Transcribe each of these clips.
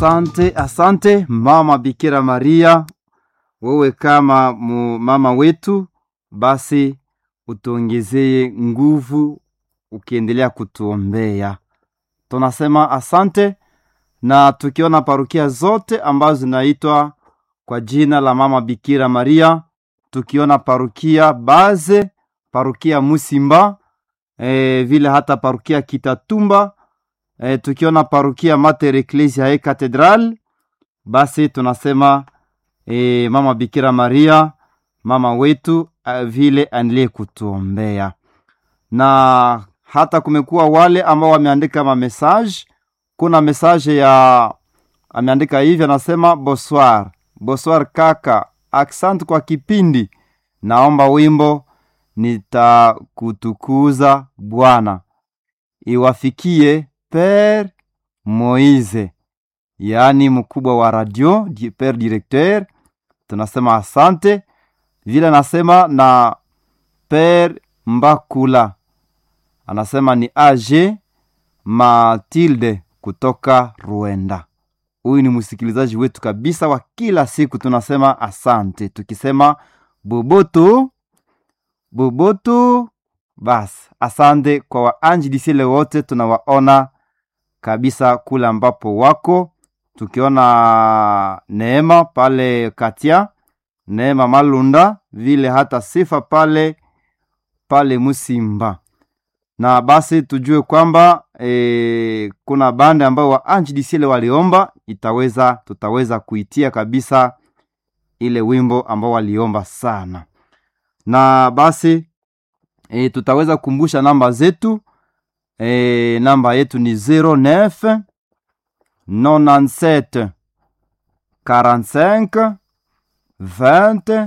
Asante, asante mama Bikira Maria, wewe kama mu mama wetu, basi utuongezee nguvu ukiendelea kutuombea. Tunasema asante, na tukiona parukia zote ambazo zinaitwa kwa jina la mama Bikira Maria, tukiona parukia Baze, parukia Musimba, e, vile hata parukia Kitatumba e, tukiona parukia Mater Ecclesiae Cathedral, basi tunasema e, mama Bikira Maria, mama wetu a, vile aendelee kutuombea, na hata kumekuwa wale ambao wameandika mamessage. Kuna message ya ameandika hivi, anasema bonsoir, bonsoir kaka, aksant kwa kipindi, naomba wimbo nitakutukuza Bwana iwafikie Pere Moise, yaani mkubwa wa radio di Pere Directeur. Tunasema asante vile, anasema na Pere Mbakula anasema ni AG Matilde kutoka Rwanda. Huyu ni msikilizaji wetu kabisa wa kila siku. Tunasema asante tukisema boboto boboto. Basi asante kwa waanjilisile wote, tunawaona kabisa kule ambapo wako, tukiona Neema pale Katia, Neema Malunda vile hata Sifa pale pale Musimba na basi tujue kwamba e, kuna bande ambayo waanjilisile waliomba, itaweza tutaweza kuitia kabisa ile wimbo ambao waliomba sana, na basi e, tutaweza kukumbusha namba zetu e, namba yetu ni 09 97 45 20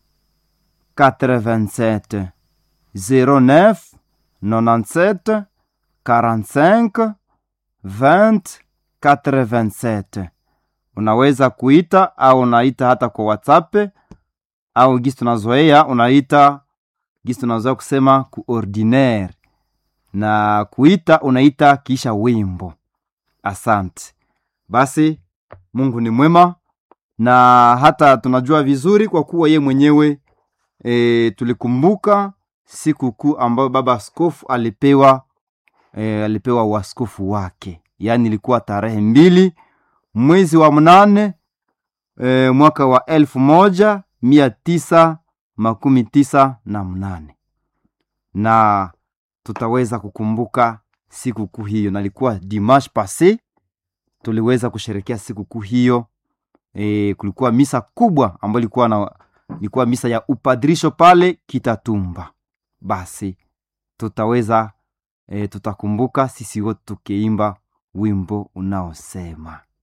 87 09 97 45 20 87. Unaweza kuita au unaita hata kwa WhatsApp au gisi tunazoea unaita gisi tunazoea kusema ku ordinaire na kuita unaita kisha wimbo. Asante. Basi Mungu ni mwema na hata tunajua vizuri kwa kuwa ye mwenyewe e, tulikumbuka siku kuu ambayo baba askofu alipewa e, alipewa uaskofu wake, yaani ilikuwa tarehe mbili mwezi wa mnane e, mwaka wa elfu moja mia tisa makumi tisa na mnane na tutaweza kukumbuka siku kuu hiyo, na ilikuwa dimanche passe tuliweza kusherekea siku kuu hiyo. E, kulikuwa misa kubwa ambayo ilikuwa na ilikuwa misa ya upadrisho pale Kitatumba. Basi tutaweza e, tutakumbuka sisi wote tukiimba wimbo unaosema